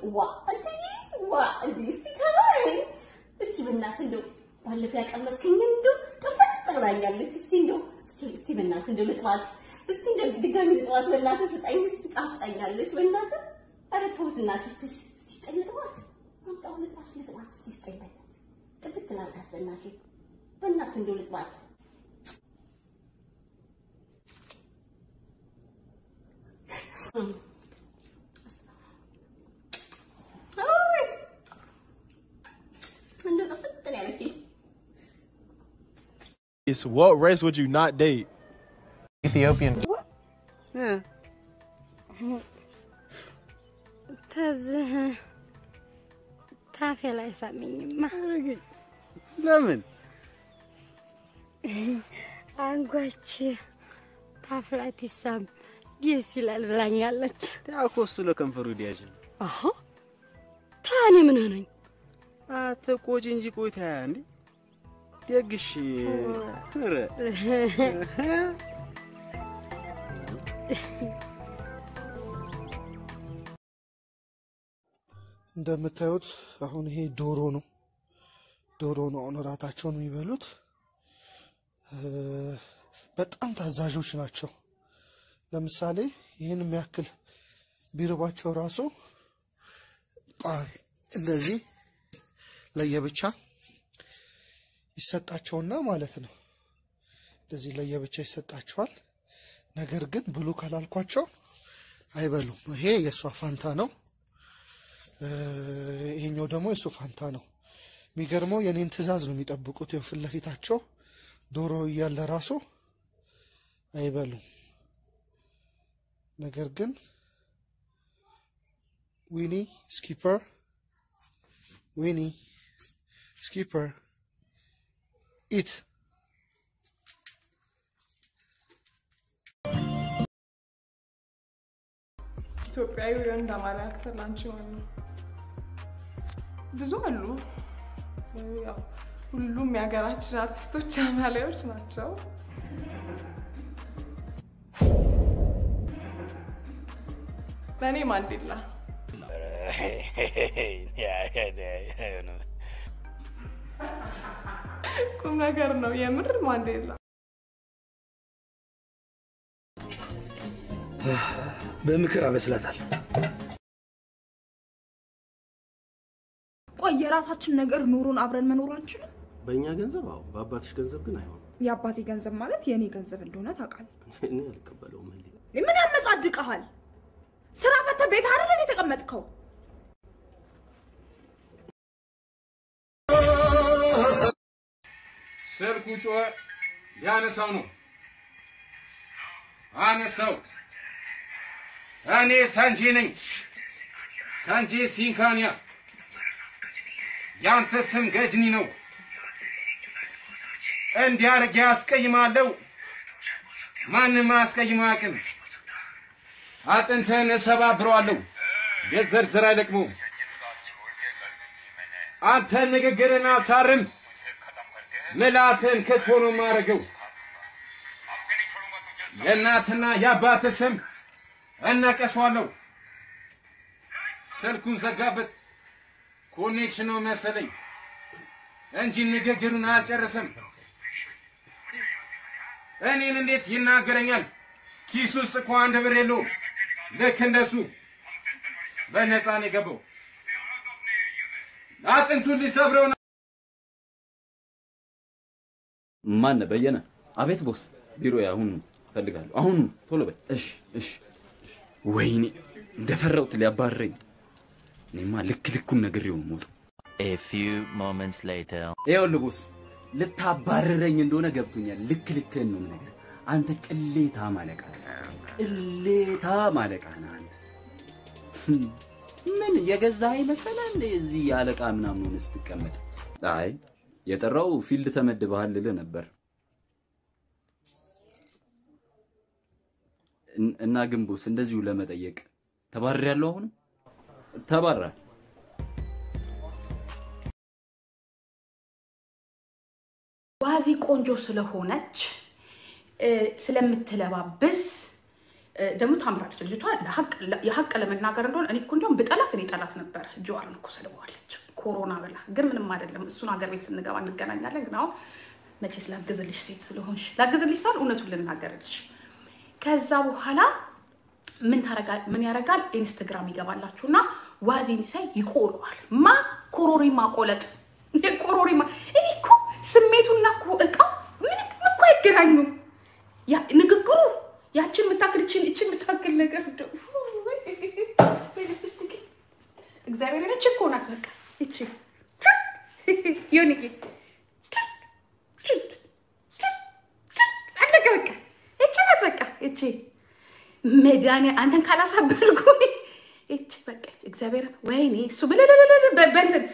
ዋ እንትዬ ዋ እንዴ እስቲ ተባይ እስቲ በእናትህ እንደው ባለፈው ያቀመስከኝ እንደው ጥፍጥ ብላኛለች። እስቲ እንደው እስቲ እስቲ በእናትህ እንደው ልጥባት እስቲ እንደው ድጋሚ ልጥባት በእናትህ ስጠኝ። እስቲ ጣፍጣኛለች በእናትህ ኧረ ተው እናትህ እስቲ እስቲ ስጠኝ ልጥባት አምጣው ልጥባት ልጥባት እስቲ ስጠኝ በእናትህ ጥፍጥ ላድርጋት በእናትህ በእናትህ እንደው ልጥባት እንደው ጥፍጥ ነው ያለችኝ። It's what race would you not date? Ethiopian. ተዝህ ታፌ ላይ ሳሚኝማ ለምን አንጓች ታፍ ላይ ትሳም ደስ ይላል ብላኛለች። ያኮሱ ለከንፈሩ ዲያጅ አሀ ታኔ ምን ሆነኝ? አትቆጪ እንጂ ቆይታ እንዴ ደግሽ ኧረ እንደምታዩት አሁን ይሄ ዶሮ ነው። ዶሮ ነው አሁን እራታቸውን የሚበሉት። እ፣ በጣም ታዛዦች ናቸው። ለምሳሌ ይህን የሚያክል ቢርባቸው ራሱ ቋ- እንደዚህ ለየብቻ ይሰጣቸውና ማለት ነው። እንደዚህ ለየብቻ ይሰጣቸዋል። ነገር ግን ብሉ ካላልኳቸው አይበሉም። ይሄ የእሷ ፋንታ ነው። እ፣ ይሄኛው ደግሞ የእሱ ፋንታ ነው። የሚገርመው የኔን ትዕዛዝ ነው የሚጠብቁት። ያው ፊት ለፊታቸው ዶሮ እያለ ራሱ አይበሉም። ነገር ግን ዊኒ ስኪፐር ዊኒ ስኪፐር ኢት ኢትዮጵያዊ ወንድ አማራ አክተር ላንቺ ማን ነው? ብዙ አሉ። ያው ሁሉም የሀገራችን አርቲስቶች አማላዮች ናቸው። ለእኔ ማንዴላ ቁም ነገር ነው የምር ማንዴላ። በምክር አበስላታል። ቆይ የራሳችን ነገር ኑሮን አብረን መኖር አንችልም? በእኛ ገንዘብ አዎ፣ በአባትሽ ገንዘብ ግን አይሆንም። የአባቴ ገንዘብ ማለት የእኔ ገንዘብ እንደሆነ ታውቃለህ። እኔ አልቀበለውም። ህሊ ምን ያመጻድቀሃል? ስራ ፈተህ ቤት አይደል የተቀመጥከው? ስልኩ ጮኸ። ሊያነሳው ነው። አነሳው። እኔ ሳንጄ ነኝ። ሳንጄ ሲንካንያ። ያንተ ስም ገጅኒ ነው። እንዲህ አድርጌ አስቀይማለሁ። ማንም አያስቀይም አያውቅም። አጥንትህን እሰባብረዋለሁ። ቤት ዘርዝር አይለቅመውም። አንተን ንግግርን አሳርም። ምላስን ክትፎ ነው የማደርገው። የእናትና የአባት ስም እነቀሷለሁ። ስልኩን ዘጋበት። ኮኔክሽን ነው መሰለኝ እንጂ ንግግሩን አልጨረሰም። እኔን እንዴት ይናገረኛል? ኪስ ውስጥ እኮ አንድ ብር የለውም። ልክ እንደሱ በነፃ ነው የገባው። አጥንቱን ሊሰብረው ነው። ማን በየነ? አቤት ቦስ፣ ቢሮ አሁን እፈልጋለሁ። አሁኑ ቶሎ በል። እሺ፣ እሺ። እሺ። ወይኔ እንደፈራሁት ሊያባርረኝ። እኔማ ልክ ልኩን ነግሬው ነው የምወጣው። A few moments later. ይኸውልህ ቦስ፣ ልታባርረኝ እንደሆነ ገብቶኛል። ልክ ልክህን ነው የምነግርህ። አንተ ቅሌታ ማለቃ ቅሌታ ማለቃ ነህ አንተ። ምን የገዛህ መሰለህ እንደ እዚህ አለቃ ምናምን ሆነህ ስትቀመጥ? አይ የጠራው ፊልድ ተመድበሃል ልልህ ነበር። እን- እና ግን ቦስ እንደዚሁ ለመጠየቅ ተባርሬያለሁ። አሁንም ተባራል። ዋዚ ቆንጆ ስለሆነች እ፣ ስለምትለባብስ እ፣ ደግሞ ታምራለች ልጅቷ። ለሀቅ- የሀቅ ለመናገር እንደሆነ እኔ እኮ እንዲያውም ብጠላት እኔ ጠላት ነበረ። ጀዋርን እኮ ሰድበዋለች ኮሮና ብላ፣ ግን ምንም አይደለም። እሱን ሀገር ቤት ስንገባ እንገናኛለን። ግን አሁን መቼስ ላግዝልሽ ሴት ስለሆንሽ ላግዝልሽ ሳል እውነቱን ልናገርልሽ። ከዛ በኋላ ምን ታረጋ ምን ያደርጋል? ኢንስትግራም ይገባላችሁና ዋዜን ሳይ ይቆለዋል። ማ ኮሮሪማ ቆለጥ ኮሮሪማ። እኔ እኮ ስሜቱና እኮ እቃው ምንም እኮ አይገናኙም። ያ ንግግሩ ያችን የምታክል እችን እችን የምታክል ነገር እንደው ሊፕስቲክ እግዚአብሔር ነች እኮ ናት። በቃ ይቺ ዮኒጌ አለቀ። በቃ ይቺ ናት። በቃ ይቺ መድኃኒ አንተን ካላሳበልኩ ይቺ በቃ እግዚአብሔር ወይኔ እሱ ብለለለለ በእንትን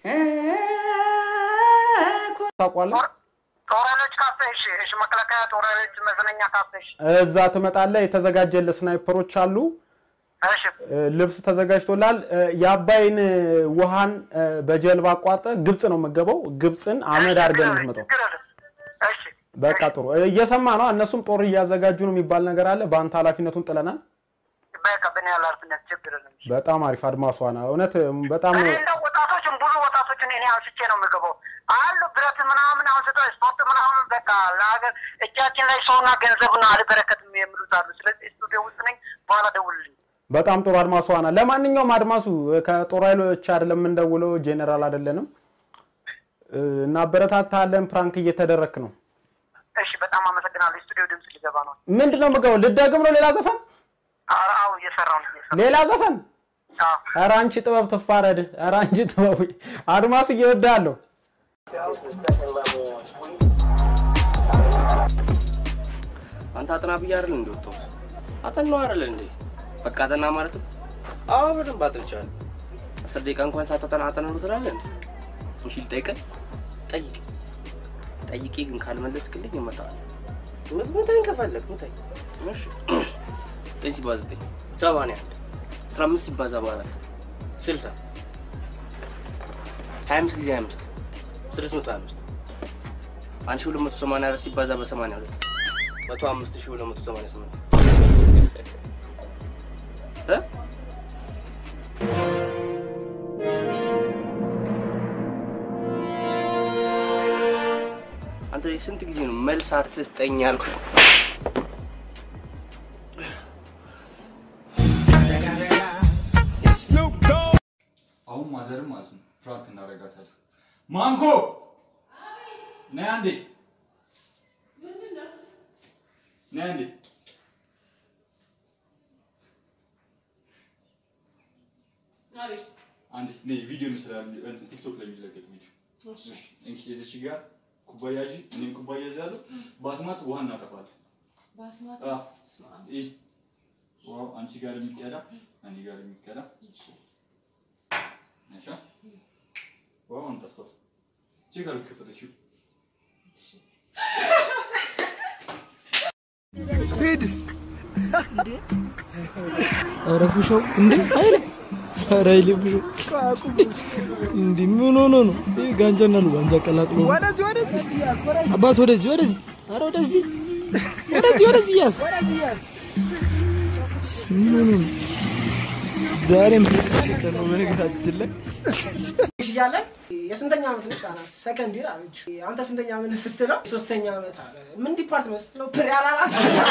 ታውቋለህ? ጦረሎች ካፌ እሺ፣ እሺ፣ መከላከያ ጦረሎች መዝናኛ ካፌ እሺ፣ እዛ ትመጣለህ። የተዘጋጀልህ ስናይፐሮች አሉ። እሺ፣ እ፣ ልብስ ተዘጋጅቶላል። እ፣ የአባይን እ፣ ውሃን እ፣ በጀልባ አቋርጠ ግብፅ ነው የምገባው። ግብፅን አመድ አድርገን ነው የምትመጣው። ችግር የለም። እሺ፣ በቃ ጥሩ እ፣ እየሰማ ነው። እነሱም ጦር እያዘጋጁ ነው የሚባል ነገር አለ። በአንተ ኃላፊነቱን ጥለናል። በቃ በእኔ ኃላፊነት ችግር የለም። በጣም አሪፍ አድማሷ ና እውነት እም፣ በጣም እኔ እንደው ወጣቶችን ብዙ ወጣቶችን እኔ አንስቼ ነው የምገባው አሉ ብረት ምናምን አንስቶ ስፖርት ምናምን በቃ ለሀገር እጃችን ላይ ሰውና ገንዘብና አልበረከትም የሚሉት አሉ። ስለዚህ ስቱዲዮ ውስጥ ነኝ። በኋላ ደውልልኝ። በጣም ጥሩ አድማሷ ና ለማንኛውም አድማሱ እ፣ ከጦር ኃይሎች አይደለም የምንደውለው፣ ጄኔራል አይደለንም። እ፣ እናበረታታለን። ፕራንክ እየተደረክ ነው። እሺ፣ በጣም አመሰግናለሁ። ስቱዲዮ ድምፅ ሊገባ ነው። ምንድን ነው የምገባው? ልደግም ነው ሌላ ዘፈን ኧረ አዎ፣ እየሰራሁ ነው። እየሰራሁ ሌላ ዘፈን አዎ። ኧረ አንቺ ጥበብ ትፋረድ። ኧረ አንቺ ጥበብ አድማስ እየወዳለሁ። አንተ አጥና ብዬ አይደል እንደ ወጣሁት አጠናው አይደል እንዴ? በቃ አጠና ማለት ነው። አዎ በደንብ አጥንቻለሁ። አስር ደቂቃ እንኳን ሳታጠና አጠና ነው ትላለህ እንዴ? እሺ ልጠይቅህ? ጠይቅ ጠይቄ ግን ካልመለስክልኝ እመጣለሁ። ምት ምታኝ ከፈለግ ምታኝ። እሺ ዘጠኝ ሲባዛ ዘጠኝ ሰማንያ አንድ አስራ አምስት ሲባዛ በአራት ስልሳ ሀያ አምስት ጊዜ ሀያ አምስት ስድስት መቶ ሀያ አምስት አንድ ሺህ ሁለት መቶ ሰማንያ አራት ሲባዛ በሰማንያ ሁለት መቶ አምስት ሺህ ሁለት መቶ ሰማንያ ስምንት እ? አንተ ስንት ጊዜ ነው መልስ አትስጠኝ ያልኩ? አሁን ማዘርም ማለት ነው ፕራንክ እናደርጋታለን። ማንኮ ነይ አንዴ፣ ነይ አንዴ። አንዴ ነይ፣ ቪዲዮ እንስራለን። ቲክቶክ ላይ የሚለቀቅ ቪዲዮ እንኪ፣ የዚች ጋር ኩባያ ይዤ እኔም ኩባያ ይዛለሁ። በአስማት ውሃ እናጠፋለን። አዎ፣ ይህ ውሃው አንቺ ጋር የሚቀዳ እኔ ጋር የሚቀዳ እሺ። ውሃውን ጠፍቷል። ቼክ አድርጊ ከፈለግሽው። ሄድስ ኧረ ፉሾው እንዴ አይለ ኧረ አይለ ፉሾው እንዴ ምን ሆኖ ነው? ይሄ ጋንጃና ነው ጋንጃ ቀላቅሎ ነው። ወደዚህ ወደዚህ አባት ወደዚህ ወደዚህ ኧረ ወደዚህ ወደዚህ ወደዚህ ያዝ ምን ሆኖ ነው? ዛሬ ምርቃት ቀን ነው በነገራችን ላይ እያለ የስንተኛ ዓመት ነሽ አላት። ሰከንድ ይር አለች። አንተ ስንተኛ ዓመት ነህ ስትለው ሶስተኛ ዓመት አለ። ምን ዲፓርትመንት ስትለው ፕሪ አላላት።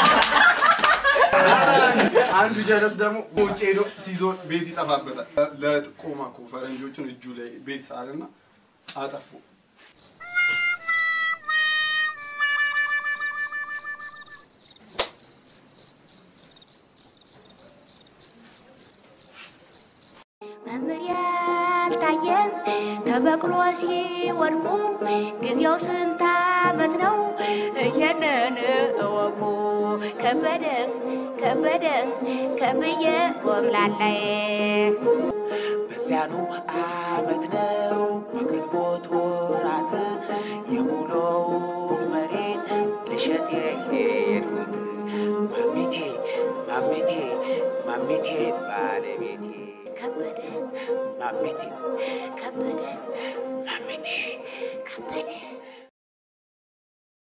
አንዱ ጀለስ ደግሞ ውጭ ሄዶ ሲዞር ቤቱ ይጠፋበታል። ለጥቆማ እኮ ፈረንጆቹን እጁ ላይ ቤት ሳልና አጠፉ። መምህር ያልታየም ከበቅሎ ሲወድቁ ጊዜው ስንት ዓመት ነው? ይህንን እወቁ። ከበደን ከበደን ከብዬ ጎምላላይ በዚያኑ ዓመት ነው በግንቦት ወራት የሙሉው መሬት ልሸጥ የሄድኩት ማሚቴ ማሚቴ ማሚቴ ባለቤቴ ከበደን ማሚቴ ከበደን